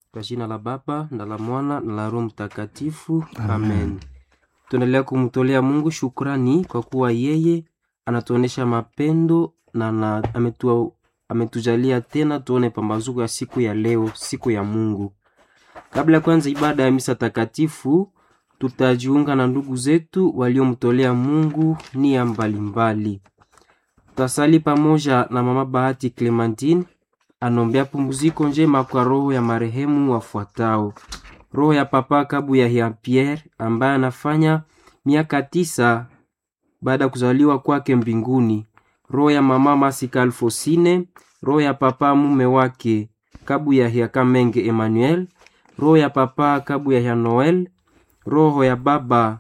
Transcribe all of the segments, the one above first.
Kwa jina la Baba na la Mwana na la Roho Mtakatifu, amen. Tuendelea kumtolea Mungu shukrani kwa kuwa yeye anatuonesha mapendo na, na ametu, ametujalia tena tuone pambazuko ya siku ya leo, siku ya Mungu. Kabla ya kwanza ibada ya misa takatifu, tutajiunga na ndugu zetu waliomtolea Mungu nia mbalimbali. Tutasali pamoja na mama Bahati Clementine anombea pumziko njema kwa roho ya marehemu wafuatao: roho ya papa Kabu ya Jean Pierre ambaye anafanya miaka tisa baada ya kuzaliwa kwake mbinguni, roho ya mama Masika Alfosine, roho ya papa mume wake Kabu ya Jean Kamenge Emmanuel, roho ya papa Kabu ya Jean Noel, roho ya baba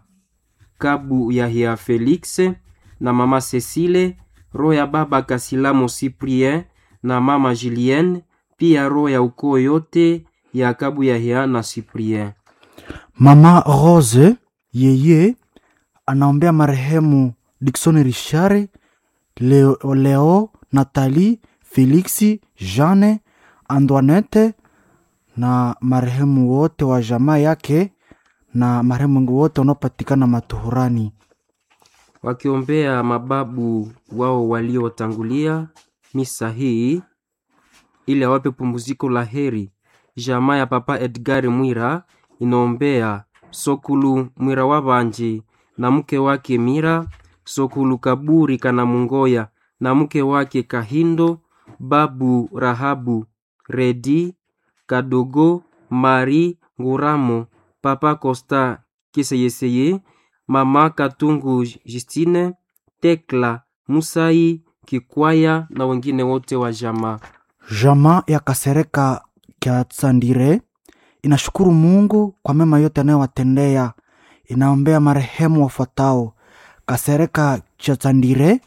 Kabu ya Jean Felix na mama Cecile, roho ya baba Kasilamo Cyprien na mama Julienne, pia roho ya ukoo yote ya Kabu ya Jean na Cyprien. Mama Rose yeye anaombea marehemu Dickson Richard, Leo, Leo Nathalie, Felixi, Jeanne, Antoinette na marehemu wote wa jamaa yake na marehemu wote wanaopatikana matuhurani. wakiombea mababu wao waliotangulia misa hii ili awape pumziko la heri. Jamaa ya papa Edgar Mwira inaombea Sokulu Mwira Wabanje na mke wake Mira, Sokulu Kaburi Kana Mungoya na mke wake Kahindo, babu Rahabu Redi Kadogo Mari Nguramo, papa Costa Kiseyeseye, mama Katungu Justine, Tekla Musai Kikwaya na wengine wote wa jamaa. Jamaa ya Kasereka kya Tsandire inashukuru Mungu kwa mema yote anayowatendea. Inaombea marehemu wafuatao: Kasereka cha Tsandire,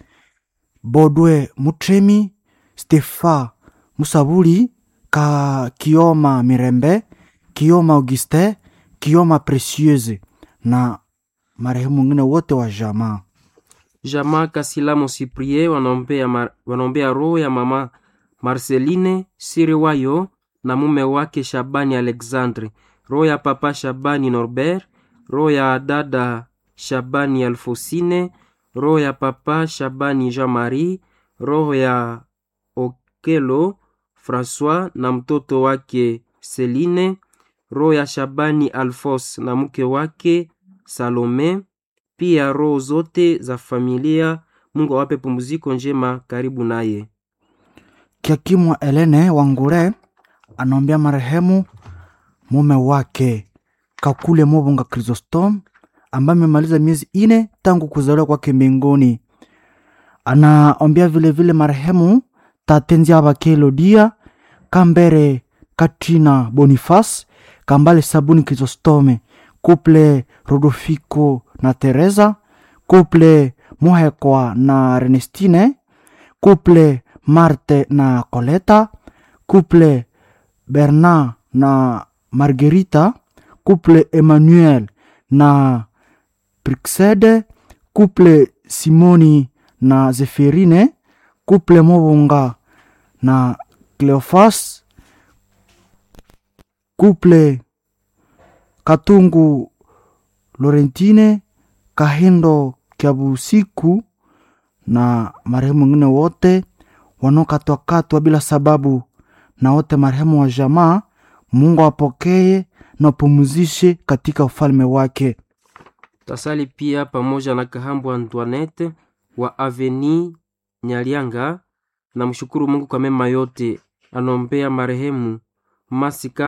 Bodwe Mutremi, Stefa Musabuli, ka Kioma Mirembe, Kioma Auguste, Kioma Precieuse na marehemu wengine wote wa jamaa. Jamaa Kasilamo Cyprien wanaombea, mar, wanaombea roho ya mama Marceline Siriwayo na mume wake Shabani Alexandre, roho ya papa Shabani Norbert, roho ya dada Shabani Alfosine, roho ya papa Shabani Jean-Marie, roho ya Okelo Francois na mtoto wake Celine, roho ya Shabani Alfos na mke wake Salome, pia roho zote za familia. Mungu awape pumziko njema karibu naye. Kiakimwa Elene Wangure anaombea marehemu mume wake Kakule Mobonga Chrysostom ambaye amemaliza miezi ine tangu kuzaliwa kwake mbinguni. Anaombea vilevile marehemu Tatenzi Abake Elodia Kambere Katrina Boniface Kambale Sabuni Chrysostome Couple Rodolfico na Teresa Couple Muhekwa na Renestine Couple Marte na Coleta Couple Bernard na Margarita Couple Emmanuel na Prixede Couple Simoni na Zeferine Couple Mobonga na Cleofas Couple Katungu Lorentine Kahindo Kyabusiku na marehemu wengine wote wanaokatwakatwa bila sababu na wote marehemu wa jamaa. Mungu apokee na apumzishe katika ufalme wake. Tasali pia pamoja na Kahambu Antoinette wa Aveni Nyalianga na mshukuru Mungu kwa mema yote. Anombea marehemu Masika